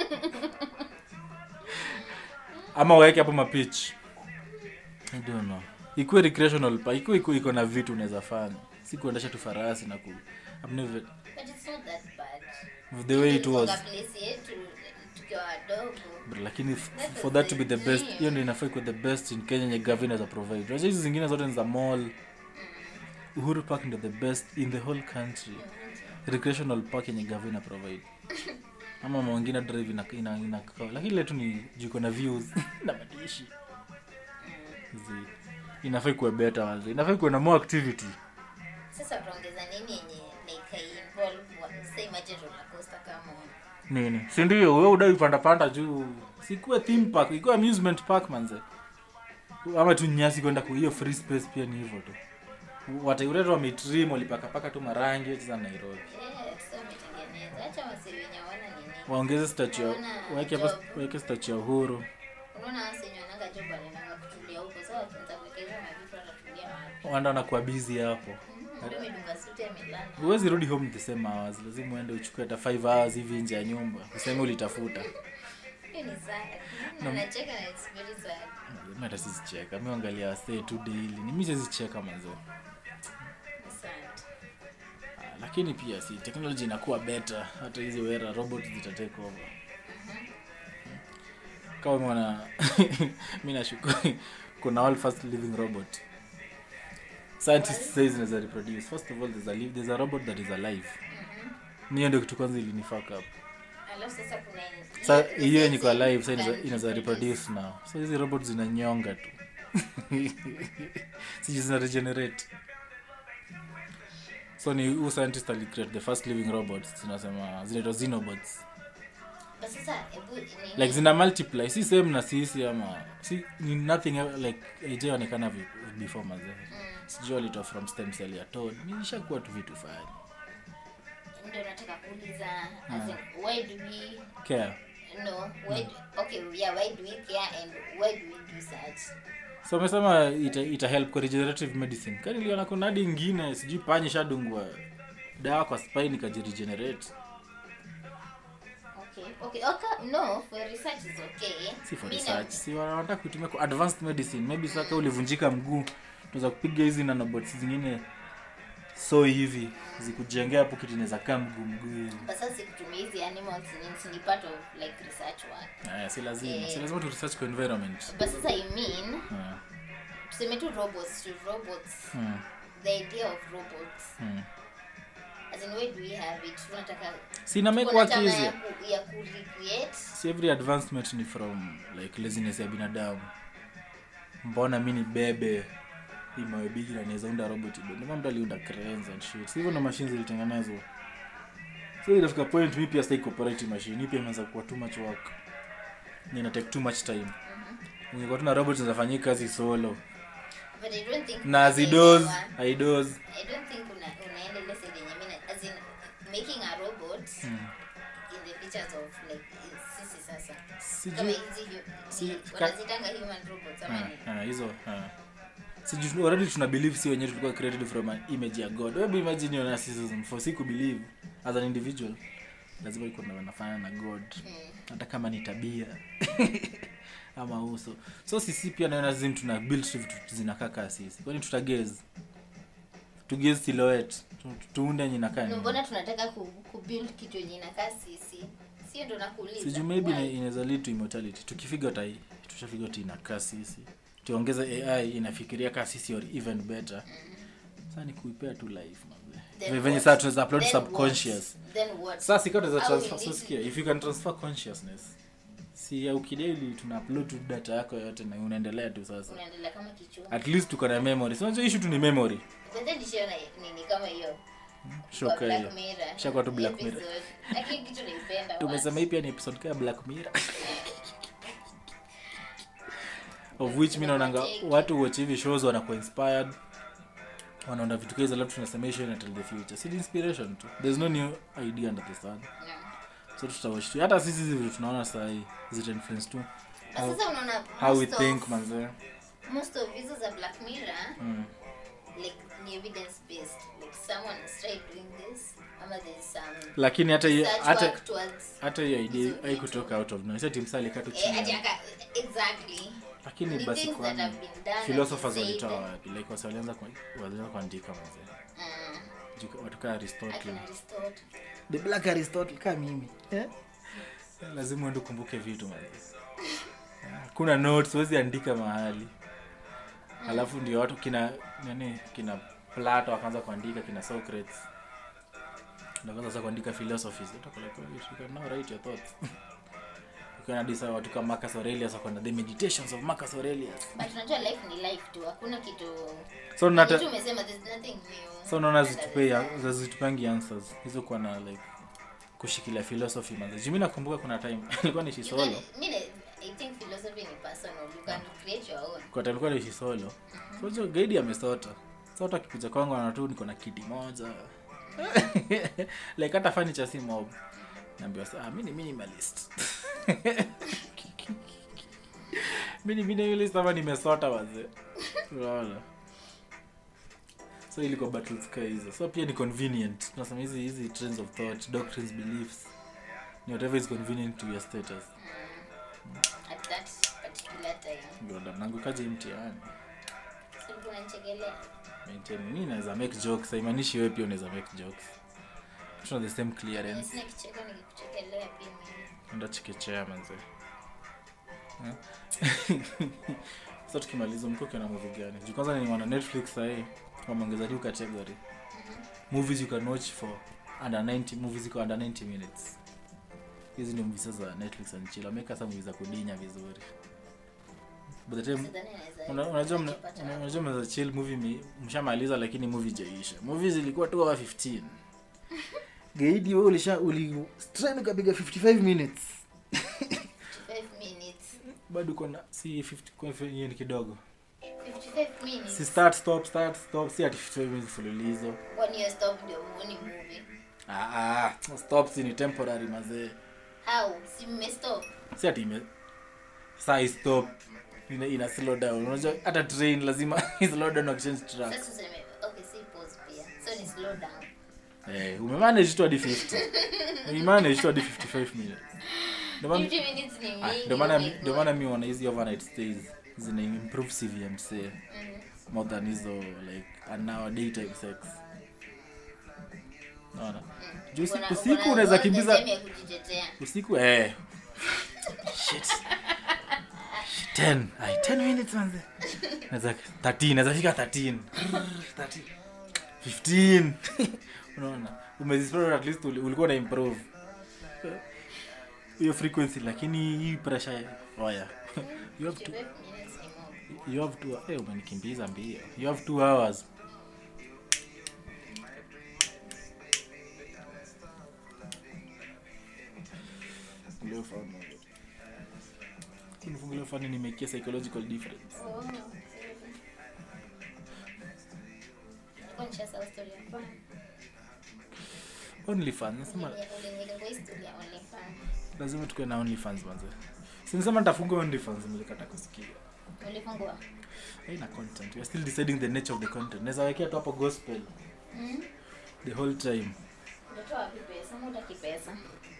[SPEAKER 1] ama waweke hapo mapitch i don't know ikuwe recreational pa ikuwe iko iko na vitu unaweza fanya si kuendesha tu farasi na ku I've never,
[SPEAKER 2] but it's not that bad
[SPEAKER 1] the way it
[SPEAKER 2] Ilikuwanga
[SPEAKER 1] was
[SPEAKER 2] place yetu tukiwa wadogo
[SPEAKER 1] But lakini f-
[SPEAKER 2] That
[SPEAKER 1] for
[SPEAKER 2] was
[SPEAKER 1] that to be
[SPEAKER 2] the
[SPEAKER 1] the best
[SPEAKER 2] dream.
[SPEAKER 1] hiyo ndio inafaa ikuwe the best in kenya yenye gavana za provide unajua hizi zingine zote ni za mall uhuru park ndio the best in the whole country recreational park yenye gavana provide ama mwingine drive ina, ina, ina lakini letu ni jiko na views na madishi Zi. inafaa ikuwe better wazi inafaa ikuwe na more activity
[SPEAKER 2] sasa utaongeza nini yenye like involve wa- say imagine roller coaster kama
[SPEAKER 1] nini si ndio wewe udai panda panda juu sikuwe theme park ikuwe amusement park manze ama tu nyasi kwenda ku hiyo free space pia ni hivyo tu wataiuretu wametrim walipakapaka tu marangi cheza nairobi
[SPEAKER 2] yes wametengeneza acha wasi wenye hawana nini
[SPEAKER 1] waongeze statue ya-
[SPEAKER 2] Hawana
[SPEAKER 1] waeke hapa
[SPEAKER 2] job.
[SPEAKER 1] waeke statue ya uhuru
[SPEAKER 2] unaona wasi wenye wananga job wanaendanga kutulia huko so wakianza kuwekeza mavitu watatulia wapi
[SPEAKER 1] wanda wanakuwa busy hapo
[SPEAKER 2] Mm, ndio imedunga suti amelala
[SPEAKER 1] huwezi rudi home the same hours lazima uende uchukue hata 5 hours hivi nje ya nyumba useme ulitafuta
[SPEAKER 2] hiyo ni sad na nacheka na it's very sad
[SPEAKER 1] mi hata sizicheka mi angalia wasee tu daily ni mi sizicheka manzo
[SPEAKER 2] Ni sad
[SPEAKER 1] Ah, lakini pia si technology inakuwa better hata hizi wera robot zitatake over kama mwana mi nashukuru kuna all fast living robot scientist says inaweza reproduce first of all there's a, live, there's a robot that is alive niyo ndio kitu kwanza ilinifaka up
[SPEAKER 2] alafu sasa kuna in-
[SPEAKER 1] sa
[SPEAKER 2] ile-
[SPEAKER 1] hiyo
[SPEAKER 2] ile
[SPEAKER 1] yenye kwa live sa
[SPEAKER 2] can
[SPEAKER 1] inaweza- inaweza
[SPEAKER 2] reproduce.
[SPEAKER 1] reproduce now so hizi robot zinanyonga tu siji zina regenerate so ni huu scientist alicreate the first living robots zinasema zinaitwa xenobots
[SPEAKER 2] But sasa hebu nini-
[SPEAKER 1] like zina multiply si same na sisi ama si ni nothing el- like haijaonekana vi- before mazee sijui walitoa from stem cell ya toad nishakuwa tu vitu fani
[SPEAKER 2] ndio nataka kuuliza as in, why do we
[SPEAKER 1] care
[SPEAKER 2] no why do, okay yeah why do we care and why do we do such
[SPEAKER 1] so amesema ita, ita help kwa regenerative medicine kani iliona kuna hadi ingine sijui panyi shadungwa dawa kwa spine ikajiregenerate
[SPEAKER 2] okay okay okay no for research is okay
[SPEAKER 1] si for
[SPEAKER 2] Mi na-
[SPEAKER 1] research si wanataka kuitumia kwa advanced medicine maybe saka ulivunjika mguu tunaweza kupiga hizi nanobots zingine so hivi zikujengea hapo kitu inaweza kaa mguu mguu hivi
[SPEAKER 2] but sasa sikutumia hizi animals ni, ni part of like research work
[SPEAKER 1] Aya, si lazima
[SPEAKER 2] Eh.
[SPEAKER 1] si lazima tu research kwa environment
[SPEAKER 2] but sasa i mean
[SPEAKER 1] Ah,
[SPEAKER 2] tuseme tu robots to robots
[SPEAKER 1] hmm,
[SPEAKER 2] the idea of robots
[SPEAKER 1] hmm.
[SPEAKER 2] as in where do we have it tunataka
[SPEAKER 1] si ina make
[SPEAKER 2] tuko na
[SPEAKER 1] work
[SPEAKER 2] tamaa
[SPEAKER 1] easier
[SPEAKER 2] ya ku, ya ku recreate
[SPEAKER 1] si every advancement ni from like laziness ya binadamu mbona mi ni bebe hii mawe bigi na naweza unda robot ibe ndio mtu aliunda cranes and shit si hivyo na machines zilitengenezwa so inafika point mi pia sitaki cooperate machine hii pia imeanza kuwa too much work ni ina take too much time ungekuwa tuna robot zinafanyia kazi solo
[SPEAKER 2] but i don't think
[SPEAKER 1] na zidoz
[SPEAKER 2] unaelewa.
[SPEAKER 1] aidoz
[SPEAKER 2] I don't think una, unaenda ile side yenye mimi na- as in making a robot in creatures of like sisi sasa kama
[SPEAKER 1] sijui
[SPEAKER 2] hizi hu-
[SPEAKER 1] si-
[SPEAKER 2] ni-
[SPEAKER 1] ka-
[SPEAKER 2] wanazitanga human robots ama ni
[SPEAKER 1] Ah, ah, hizo ah. sijui already tuna believe si wenyewe tulikuwa created from an image ya god wewe imagine your narcissism for si believe as an individual lazima iko na wanafanya na god
[SPEAKER 2] Mm.
[SPEAKER 1] hata kama ni tabia ama uso so sisi pia naona zim tuna build tu vitu zinakaa kaa sisi kwani tutageze tugeze silhouette Tu- tuunde yenye inakaa
[SPEAKER 2] No,
[SPEAKER 1] nini.
[SPEAKER 2] mbona tunataka ku, kubuild kitu yenye inakaa sisi sio ndo nakuuliza
[SPEAKER 1] sijui maybe ina-
[SPEAKER 2] Why?
[SPEAKER 1] inaweza lead to immortality tukifiga tai tushafiga ti inakaa sisi tuongeze ai inafikiria kaa sisi or even better saa ni kuipea tu life manze.
[SPEAKER 2] Then
[SPEAKER 1] venye
[SPEAKER 2] what?
[SPEAKER 1] saa tunaweza upload
[SPEAKER 2] Then
[SPEAKER 1] subconscious
[SPEAKER 2] what? Then what?
[SPEAKER 1] sasa ikawa tunaweza
[SPEAKER 2] How
[SPEAKER 1] transfer
[SPEAKER 2] will
[SPEAKER 1] so
[SPEAKER 2] it
[SPEAKER 1] sikia
[SPEAKER 2] be?
[SPEAKER 1] if you can transfer consciousness si ya ukideli tuna upload tu data yako yote na unaendelea tu sasa
[SPEAKER 2] unaendelea kama kichwa
[SPEAKER 1] at least tuko na memory so unajua issue tu ni memory
[SPEAKER 2] But then nishaona nini kama hiyo
[SPEAKER 1] shoka
[SPEAKER 2] kwa
[SPEAKER 1] hiyo
[SPEAKER 2] Black Mirror.
[SPEAKER 1] Ishakuwa tu Black
[SPEAKER 2] Episode.
[SPEAKER 1] Mirror.
[SPEAKER 2] Lakini kitu naipenda
[SPEAKER 1] tumesema hii pia ni episode kaya black mirror of which mi naonanga watu watch hivi shows wanakuwa inspired wanaona vitu kaiza alafu tunasema hii show ina tell the future si ni inspiration tu there's no new idea under the sun so tutawatch tu hata sisi hizi vitu tunaona saa hii zita influence tu
[SPEAKER 2] Na
[SPEAKER 1] how,
[SPEAKER 2] sasa unaona
[SPEAKER 1] how we
[SPEAKER 2] most of-
[SPEAKER 1] think manze
[SPEAKER 2] most of hizo za black mirror
[SPEAKER 1] mm.
[SPEAKER 2] like ni evidence based like someone has tried doing this ama there's some
[SPEAKER 1] lakini hata hiyo
[SPEAKER 2] search
[SPEAKER 1] hata
[SPEAKER 2] work towards
[SPEAKER 1] hata hiyo idea
[SPEAKER 2] hizo
[SPEAKER 1] haikutoka out of nowhere timsa alikaa tu
[SPEAKER 2] eh,
[SPEAKER 1] chini
[SPEAKER 2] ati aka- exactly
[SPEAKER 1] lakini
[SPEAKER 2] Ni
[SPEAKER 1] basi
[SPEAKER 2] things that
[SPEAKER 1] kwani
[SPEAKER 2] have been done and
[SPEAKER 1] philosophers
[SPEAKER 2] said.
[SPEAKER 1] walitoa wapi like wasi walianza ku- walianza kuandika manze
[SPEAKER 2] Mm,
[SPEAKER 1] Juu- watu kaa aristotle
[SPEAKER 2] akina Aristotle.
[SPEAKER 1] the black aristotle kaa mimi eh? lazima uende ukumbuke vitu manze kuna notes huwezi andika mahali alafu ndio watu kina nani kina plato akaanza kuandika kina socrates nakaanza sasa kuandika philosophies Utakuwa like, "Oh, you can now write your thoughts ukiona disa watu kama Marcus Aurelius wakaenda the meditations of Marcus Aurelius
[SPEAKER 2] but unajua life ni life tu hakuna kitu
[SPEAKER 1] so nata
[SPEAKER 2] kitu umesema there's nothing new
[SPEAKER 1] so unaona
[SPEAKER 2] under the
[SPEAKER 1] zitupei
[SPEAKER 2] sun.
[SPEAKER 1] zitupangi answers hizo kuwa na like kushikilia philosophy manze juu mi nakumbuka kuna time alikuwa nishi
[SPEAKER 2] You
[SPEAKER 1] solo
[SPEAKER 2] can- mi na- I think philosophy ni personal you can create your own
[SPEAKER 1] kwa time alikuwa nishi solo so hiyo gaidi amesota so hata akikuja kwangu ana tu niko na kiti moja like hata furniture si mob naambiwa sa ah, mi ni minimalist mi ni minimalist ama nimesota wazee unaona so ilikuwa battles ka hizo so pia ni convenient tunasema hizi hizi trends of thought doctrines beliefs ni whatever is convenient to your status
[SPEAKER 2] at that particular time
[SPEAKER 1] ndio nangu kaje mtihani
[SPEAKER 2] so ulikuwa unanichekelea
[SPEAKER 1] maintain mi naweza make jokes haimaanishi wewe pia unaweza make jokes tuna the same clearance
[SPEAKER 2] sina kicheko nikikuchekelea pia mimi
[SPEAKER 1] enda chekechea manze Eh? sasa tukimaliza mko kiona movie gani juu kwanza nimeona netflix sahii wameongeza new category movies you can watch for under 90 movies iko under 90 minutes hizi ndio movies za netflix and chill wameweka sasa movies za kudinya vizuri by the time
[SPEAKER 2] Sidhani naweza-
[SPEAKER 1] Una- unajua mna-
[SPEAKER 2] najipata
[SPEAKER 1] una-
[SPEAKER 2] hapo.
[SPEAKER 1] unajua mnaweza chill movie mi- mshamaliza lakini movie jaisha movie zilikuwa tu hour 15 gaidi wewe ulisha uli strain ukapiga 55 minutes
[SPEAKER 2] 55 minutes
[SPEAKER 1] bado uko na si 50 kwa hivyo hiyo ni kidogo
[SPEAKER 2] 55 minutes
[SPEAKER 1] si start stop start stop si ati 55 minutes mfululizo
[SPEAKER 2] one year stop ndio muone movie
[SPEAKER 1] ah ah stop si ni temporary mazee
[SPEAKER 2] how si mmestop
[SPEAKER 1] si ati ime saa stop ina, ina slow down unajua hata train lazima slow down wakichange track
[SPEAKER 2] sasa useme okay si pause pia so ni slow down
[SPEAKER 1] Eh, umemanage tu hadi 50 umemanage tu hadi 55 minutes Ndio maana-
[SPEAKER 2] 50 minutes ni
[SPEAKER 1] Ah,
[SPEAKER 2] mingi
[SPEAKER 1] ndio maana
[SPEAKER 2] oh my
[SPEAKER 1] ndio
[SPEAKER 2] God.
[SPEAKER 1] maana mi wana hizi overnight stays zina improve cvmc
[SPEAKER 2] Mhm.
[SPEAKER 1] more than hizo like an hour daytime sex naona juu usi-
[SPEAKER 2] Uko na-
[SPEAKER 1] usiku
[SPEAKER 2] uko na
[SPEAKER 1] unaweza
[SPEAKER 2] all the
[SPEAKER 1] kimbiza
[SPEAKER 2] time ya kujitetea
[SPEAKER 1] usiku eh shit 10 ai 10 minutes manze naweza 13 naweza fika 13 13 15 unaona umezispread at least uli- ulikuwa na improve hiyo frequency lakini hii pressure oya you have to
[SPEAKER 2] 55 minutes ni more
[SPEAKER 1] you have to eh umenikimbiza mbio you have 2 hours Leo fani. Kunifungulia fani nimekia psychological difference.
[SPEAKER 2] Oh. Nilikuwa nishasahau story ya kwanza.
[SPEAKER 1] onlyfans nasema
[SPEAKER 2] Ulinileta kwa historia ya OnlyFans.
[SPEAKER 1] lazima tukuwe na onlyfans manze sinisema nitafungua onlyfans nilikata kusikia
[SPEAKER 2] Ulifungua?
[SPEAKER 1] haina content we are still deciding the nature of the content naweza wekea tu hapo gospel
[SPEAKER 2] Mm.
[SPEAKER 1] the whole time
[SPEAKER 2] Utatoa wapi pesa? Ama hutaki pesa?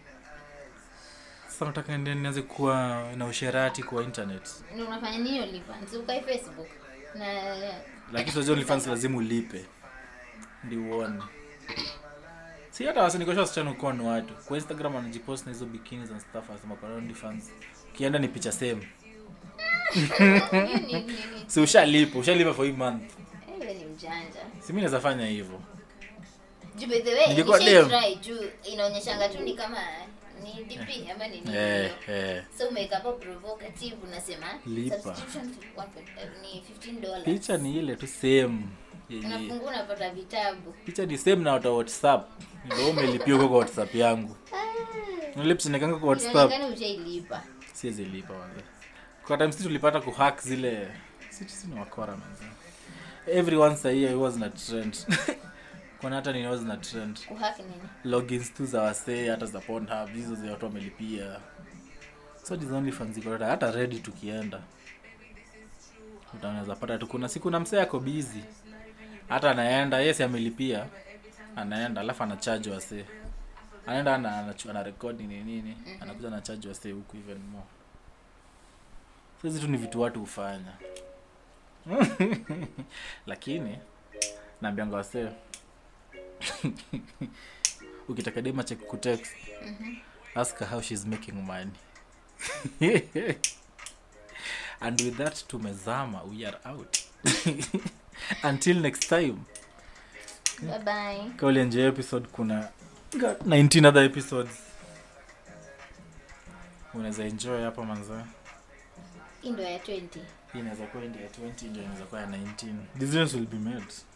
[SPEAKER 1] sasa nataka niende nianze kuwa na usherati kwa internet
[SPEAKER 2] Ndio unafanya nini OnlyFans? Ukai Facebook na
[SPEAKER 1] lakini tunajua onlyfans lazima ulipe ndi uone si hata wasinikosha wasichana ukuwa ni watu kwa instagram anajipost na hizo bikinis and stuff anasema kwa onlyfans ukienda ni picha same
[SPEAKER 2] hiyo ni nini?
[SPEAKER 1] si ushalipa ushalipa for hii month
[SPEAKER 2] Eh, wewe ni mjanja.
[SPEAKER 1] si mi naweza fanya hivyo
[SPEAKER 2] Juu by the way,
[SPEAKER 1] Ningekuwa
[SPEAKER 2] nishai
[SPEAKER 1] dem.
[SPEAKER 2] try juu inaonyeshanga tu ni kama ni DP ama ni nini
[SPEAKER 1] eh,
[SPEAKER 2] hiyo.
[SPEAKER 1] eh.
[SPEAKER 2] So umeweka hapo provocative unasema
[SPEAKER 1] Lipa.
[SPEAKER 2] subscription to one point- eh, ni 15 dollars.
[SPEAKER 1] picha ni ile tu same yenye
[SPEAKER 2] Unafungua unapata vitabu.
[SPEAKER 1] picha ni same na wata whatsapp ndio umelipia huko kwa whatsapp yangu nilipsinekanga kwa whatsapp
[SPEAKER 2] Inaonekana ushailipa.
[SPEAKER 1] siwezi lipa manze kwa time sisi tulipata kuhack zile sisi si ni wakora manze every once a year was na trend kuna hata nini was na trend
[SPEAKER 2] Kuhack nini?
[SPEAKER 1] logins tu za wasee hata za Pornhub hizo za watu wamelipia so these only fans ziko hata- hata ready tukienda utaweza pata tu kuna siku na msee ako busy hata anaenda yes amelipia anaenda alafu anacharge wasee anaenda ana, ana, ana record nini nini anakuja anacharge wasee huku even more so hizi tu ni vitu watu hufanya lakini naambianga wasee ukitaka dema check kutext ask her how she's making money and with that tumezama we are out until next time
[SPEAKER 2] Bye bye.
[SPEAKER 1] ka ulienjoy episode kuna 19 other episodes unaweza enjoy hapa manza
[SPEAKER 2] Hii ndio ya 20.
[SPEAKER 1] hii inaweza kuwa ndio ya 20 ndio inaweza kuwa ya 19 decisions will be made